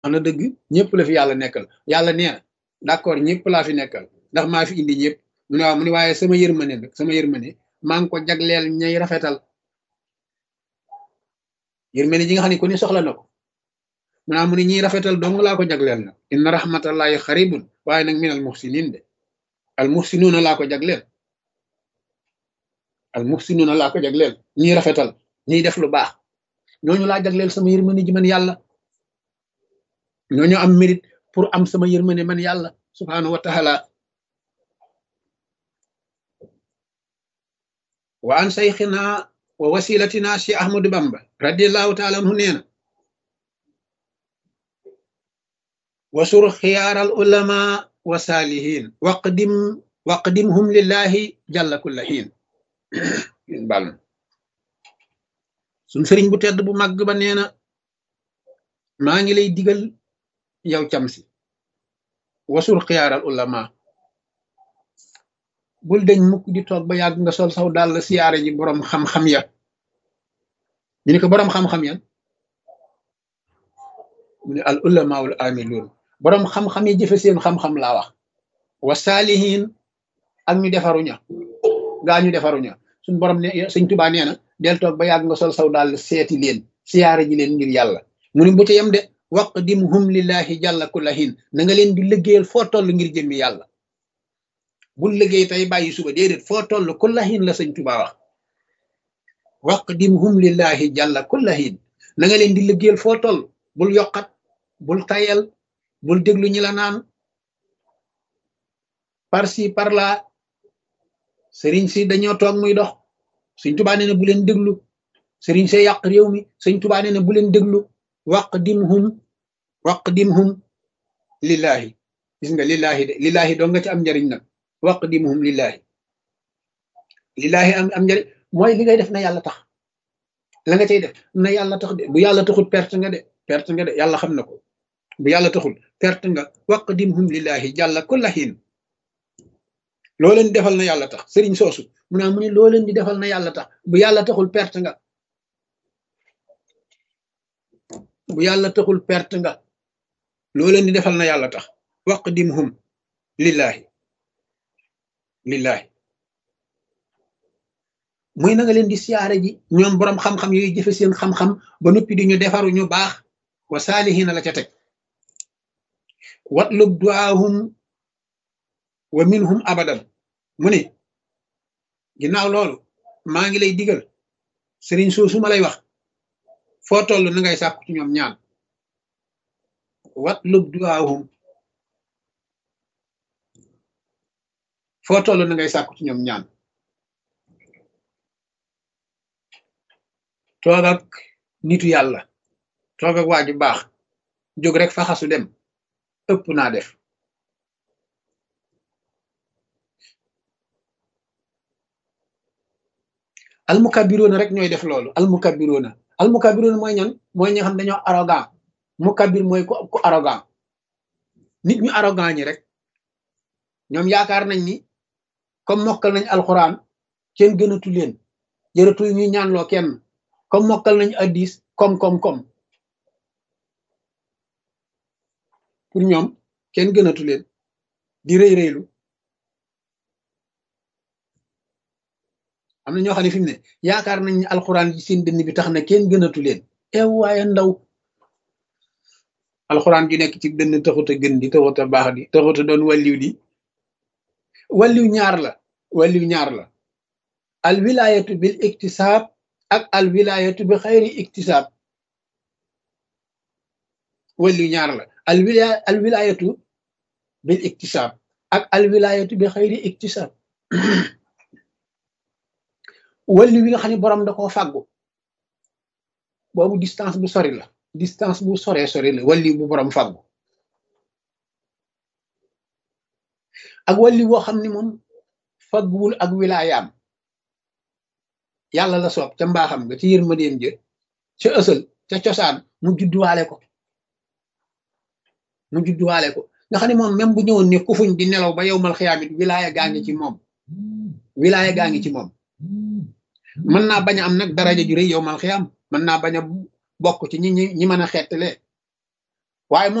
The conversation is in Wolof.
wax na dëgg ñëpp la fi yàlla nekkal yàlla nee na d'accord ñëpp laa fi nekkal ndax maa fi indi ñëpp mu ne waaw mu ne waaye sama yërmande nag sama yërmande maa ngi ko jagleel ñay rafetal yërmande ji nga xam ne ku ne soxla na ko mu naa mu ne ñiy rafetal dong laa ko jagleel nag inna rahmatallahi xaribun waaye nag min al muhsinin de al muhsinuuna laa ko jagleel al muhsinuuna laa ko jagleel ñiy rafetal ñiy def lu baax ñooñu laa jagleel sama yërmande ji man yàlla ñooñu am mérite pour am sama yërmande man yàlla subhanahu wa taala wa an sayxina wa wasilatina si ahmadu bamba radiallahu taala anhu nee na wasur xiyaaral ulama wa saalihin waqdim waqdimhum lillahi jalla kulla xiin bal suñ sëriñ bu tedd bu màgg ba nee na maa ngi lay digal yow cam si wasul xiyaaral ulama bul deñ mukk di toog ba yàgg nga sol saw dal siyaare ji boroom xam-xam ya ñu ne ko boroom xam-xam yan mu ne al ulamaul amiluun boroom xam-xam yi jëfe seen xam-xam laa wax wa saalihin ak ñu defaruña gaa ñu defaruña suñ borom ne sëñ tubaa nee na del toog ba yàgg nga sol saw dal seeti leen siyaare ji leen ngir yàlla mu ne bu ca yem de waqdimhum lillahi jàlla kullahin na nga leen di liggéeyal foo toll ngir jëmmi yàlla bul liggéey tey bàyyi suba déedéet foo toll kullahin la sëñ Tuubaa wax waqdimhum lillahi jàlla kullahin na nga leen di liggéeyal foo toll bul yokkat bul tayel bul déglu ñi la naan par ci par là sëriñ si dañoo toog muy dox sëñ Tuubaa nee na bu leen déglu sëriñ see yàq réew mi sëñ Tuubaa nee na bu leen déglu waqdimhum waqdimhum lillahi gis nga lillahi de lillahi doo nga ci am njariñ nag waqdimhum lillahi lillahi am am njariñ mooy li ngay def na yàlla tax la nga cay def na yàlla tax de bu yàlla taxul perte nga de perte nga de yàlla xam na ko bu yàlla taxul perte nga waqdimhum lillahi jàlla kullahin loo leen di defal na yàlla tax sëriñ soosu mu naa mu ne loo leen di defal na yàlla tax bu yàlla taxul perte nga bu yàlla taxul perte nga loo leen di defal na yàlla tax waqdimhum lillahi lillahi muy na nga leen di siyaare ji ñoom boroom xam-xam yooyu jëfe seen xam-xam ba noppi di ñu defaru ñu baax wa saalihina la ca teg watlub duaahum wa minhum abadan mu ne ginnaaw loolu maa ngi lay digal sëriñ soosu ma lay wax foo toll na ngay sàkku ci ñoom ñaan watlub duaahum foo toll na ngay sàkku ci ñoom ñaan toog ak nitu yàlla toog ak waa ju baax jóg rek faxasu dem ëpp naa def almukabiroona rek ñooy def loolu almukabiroona almukabiroona mooy ñan mooy ñi nga xam dañoo arrogant mukabir mooy ku ku arrogant nit ñu arrogant ñi rek ñoom yaakaar nañ ni comme mokkal nañ alxuraan kenn gënatu leen jërëtul ñuy ñaanloo kenn comme mokkal nañ addis comme comme comme pour ñoom kenn gënatu leen di rëy rëylu am na ñoo xam ne fi mu ne yaakaar nañ ni alxuraan ji seen dënn bi tax na kenn gënatu leen ew waaye ndaw alxuraan ju nekk ci dënn taxut a gën di taxut a baax di taxut a doon wàlliw di wàlliw ñaar la wàlliw ñaar la al wilayatu bil iktisaab ak al wilayatu bi xayri iktisaab wàlliw ñaar la al wilaya al wilayatu bil iktisaab ak al wilayatu bi xayri iktisaab wàlliw wi nga xam ne borom da koo fàggu boobu distance bu sori la distance bu soree sori la wàlliw bu borom fàggu ak wàlliw woo xam ne moom fagguwul ak wilaayaam yàlla la soob ca mbaaxam nga ci yërmandeem jë ca ësal ca cosaan mu judduwaale ko mu judduwaale ko nga xam ne moom même bu ñëwoon ne kufuñ di nelaw ba yow mal xiyaamit wilaaya gaa ngi ci moom wilaaya gaa ngi ci moom mën naa bañ a am nag daraja ju rëy yow mal xiyaam mën naa bañ a bokk ci ñi ñi ñi mën a xettale waaye